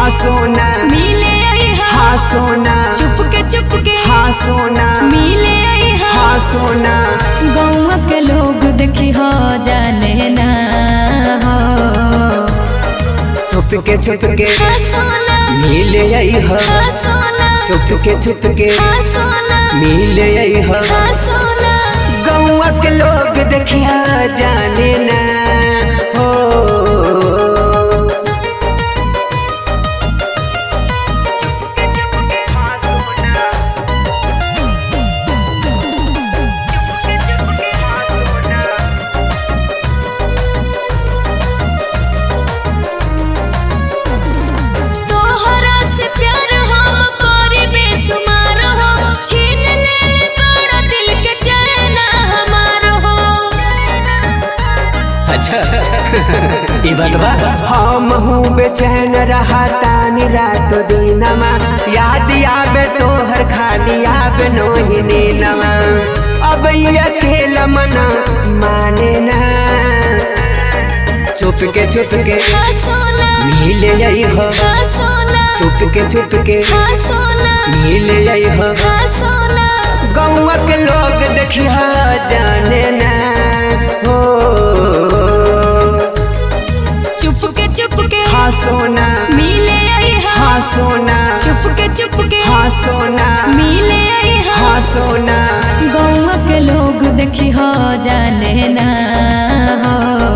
हाँ सोना मिले आई हा हाँ सोना चुपके चुपके हाँ सोना मिले आई हा हाँ सोना गौवा के लोग देखी हो जाने ना हो चुपके चुपके हाँ सोना मिले आई हो हाँ सोना चुपके चुपके हाँ सोना मिले आई हो हाँ सोना गौआ के लोग देखिया जाने ना हो तोहरा से प्यार हम करे बेसुमार हो छीन ले बड़ा दिल के चैन हमार हो अच्छा ये बतवा हम हूँ बेचैन रहा तानी रात दिनमा याद आवे तोहर खाली आवे नोहिनी नमा अब ये अकेला मना माने ना चुपके चुपके हाँ सोना मिले आई हो हाँ सोना चुपके चुपके हाँ सोना मिले आई हो हाँ सोना गौआ के लोग देखिया जाने ना हो चुपके चुपके हाँ सोना मिले आई हा हाँ सोना चुपके चुपके हाँ सोना मिले आई हा हाँ सोना गौवा के लोग देखी हो जाने ना हो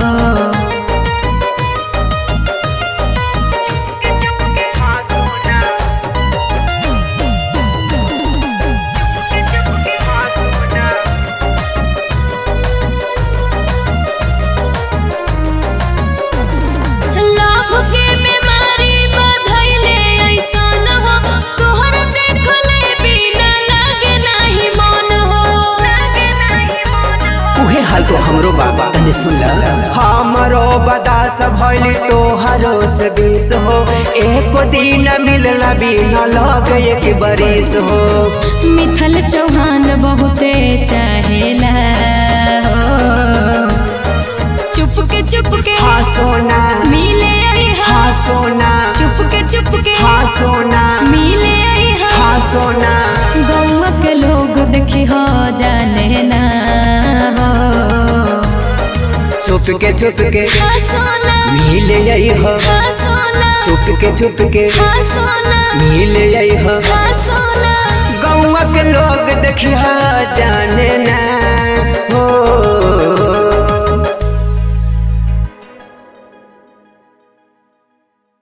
लाभ के बीमारी बधैले ऐसन हो तोहर देखले बिना लागे नाही मन हो उहे हाल तो हमरो बाबा तने सुन ल हमरो बदास भइल तोहरो से बीस हो एको दिन मिलला बिना लग एक बरिस हो मिथल चौहान बहुते चाहेला हो चुपके चुपके हाँ सोना मिले आई हा हाँ सोना चुपके चुपके हाँ सोना मिले आई हा हाँ सोना गौवा के लोग देखी हो जाने ना हो चुपके चुपके हाँ सोना मिले आई हो हाँ सोना चुपके चुपके हाँ सोना मिले आई हो हाँ सोना गौआ के लोग देखिया जाने ना